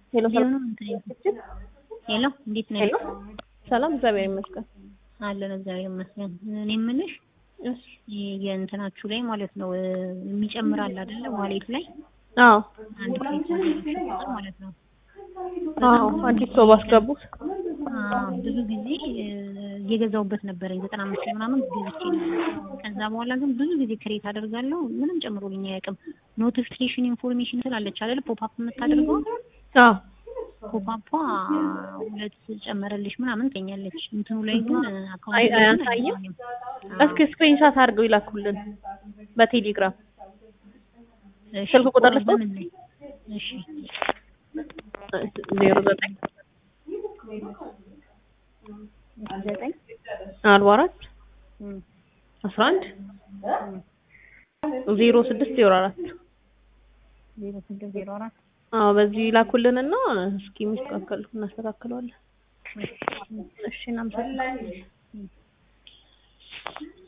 ሄሎ ሊሆኑ እንትን ሄሎ እንዴት ነሽ? ሄሎ ሰላም፣ እግዚአብሔር ይመስገን። አለን እግዚአብሔር ይመስገን። እኔ የምልሽ እሺ። የእንትናችሁ ላይ ማለት ነው የሚጨምራል አይደለ? ዋሌት ላይ አዎ አንድ ክሬት ማለት ነው። አዎ፣ አዲስ ሰው ባስገቡት አዎ፣ ብዙ ጊዜ እየገዛሁበት ነበረኝ ዘጠና አምስት ምናምን ገዝቼ ነበር። ከዛ በኋላ ግን ብዙ ጊዜ ክሬት አደርጋለሁ ምንም ጨምሮልኝ አያውቅም። ኖቲፊኬሽን ኢንፎርሜሽን ስላለች አይደል ፖፕ የምታደርገው አዎ ፖፓፓ ሁለት ጨመረልሽ ምናምን ትገኛለች። እንትኑ ላይ ግን አካውንት አይ ላይ ግን አያሳይም። አይገኝም። እስኪ ስክሪንሻት አድርገው ይላኩልን በቴሌግራም እሺ፣ ስልክ ቁጥር ልስጥዎት? በምን ላይ? እሺ ዜሮ ዘጠኝ ዘጠኝ አርባ አራት እም፣ አስራ አንድ ዜሮ ስድስት ዜሮ አራት ዜሮ ስድስት ዜሮ አራት አዎ በዚህ ላኩልንና እስኪ የሚስተካከል እናስተካክለዋለን። እሺ እናመሰግናለን።